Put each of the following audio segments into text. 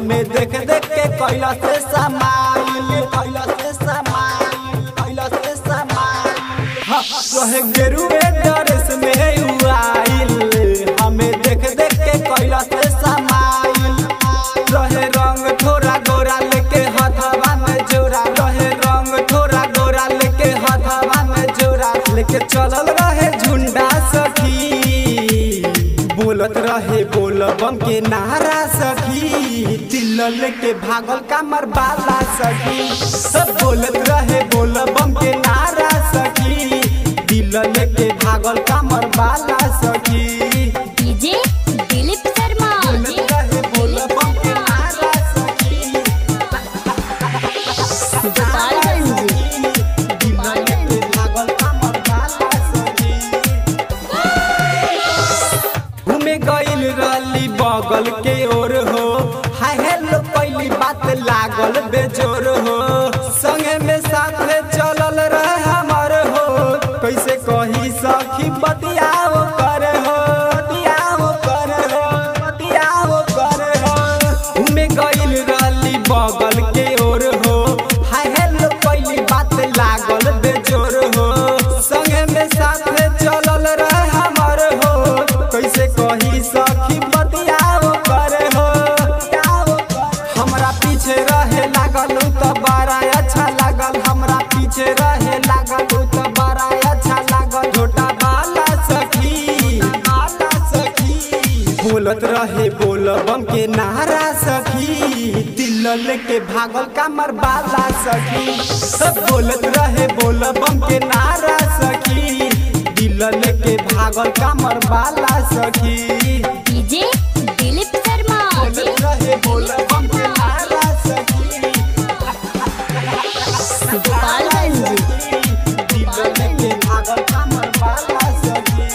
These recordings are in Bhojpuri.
हमें देख देख के कैला से समाइल कैला से समाइल कैला से समाइल हाँ, रहे गेरुए ड्रेस में उआइल हमें देख देख के कैला से समाइल रहे रंग थोड़ा गोरा लेके हथवा में जोरा रहे रंग थोड़ा गोरा लेके हथवा में जोरा लेके चलल रहे झुंडा सखी बोलत रहे बोल बम के नारा सखी दिल लेके भागल कामर बाला सखी सब बोलत रहे बोल बम के नारा सखी दिल लेके भागल कामर बाला सखी डीजे दिलीप शर्मा बोलत रहे बोल बम के नारा सखी गोपालगंज दिल लेके भागल कामर बाला सखी घूमे गइल रहली बगल के ओर हो हाय हेलो पहली बात लागल बेजोर हो संगे में साथ में चलल रहे हमर हो कैसे कही सखी बतियाओ करे हो बतियाओ करे हो बतियाओ करे हो घूमे गइल रहली बगल के ओर हो हाय हेलो पहली बात लागल बेजोर हो संगे में साथ में चलल रहे हमर हो कैसे कही सखी बतियाओ करे हो हमरा पीछे रहे लागल उ त बड़ा अच्छा लागल हमरा पीछे रहे लागल उ त बड़ा अच्छा लागल छोटा बाला सखी बाला सखी बोलत रहे बोल बम के नारा सखी दिल लेके भागल कामर बाला सखी सब बोलत रहे बोल बम के नारा सखी दिल लेके भागल कामर बाला सखी डीजे दिलीप शर्मा बोलत रहे बोल बम के नारा सखी गोपालगंज दिल लेके भागल कामर बाला सखी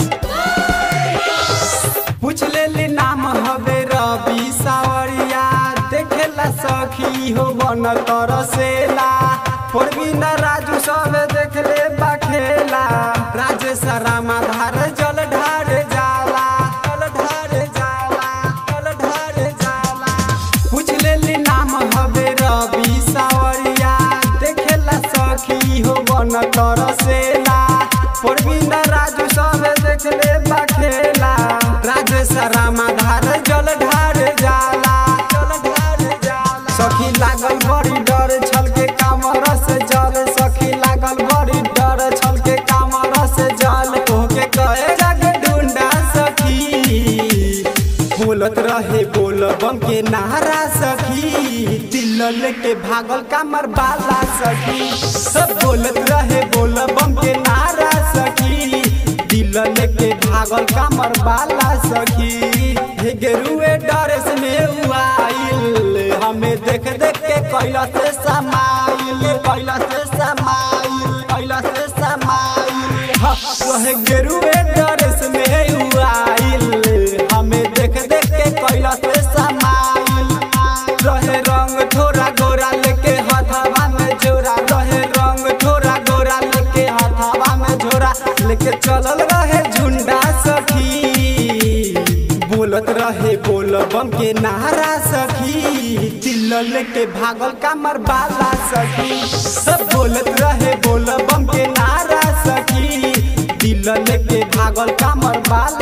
पूछ लेली नाम हवे रवि सावरिया देखेला सखी हो बन तरसेला परवीन राजू सब देखले बखेला राजेश रामा धार जल ढार जाला जल ढार जाला जल ढार जाला पूछ लेली नाम हवे रवि सावरिया देखेला सखी हो बन तरसेला परवीन राजू सब देखले बखेला राजेश रामा धार जल ढार जाला जल ढार जाला सखी लागल बड़ी डर छल के कामर से जल सखी लागल बड़ी डर छल के कामर से जल तोहके कहे जाके ढूंढा सखी बोलत रहे बोल बम के नारा सखी दिल लेके भागल कामर बाला सखी सब बोलत रहे बोल बम के नारा सखी दिल लेके भागल कामर बाला सखी हे गेरुए ड्रेस में उआइल हमें देख देख के कैला से समाइल कैला से समाइल कैला से समाइल हाँ, वह गेरुए ड्रेस में उआइल हमें देख देख के कैला से समाइल रहे रंग थोड़ा गोरा लेके हथवा में जोरा रहे रंग थोड़ा गोरा लेके हथवा में जोरा लेके चलल रहे झुंडा सखी बोलत रहे बोल बम के नारा सखी दिल लेके भागल कामर बाला सखी सब बोलत रहे बोल बम के नारा सखी दिल लेके भागल कामर बाला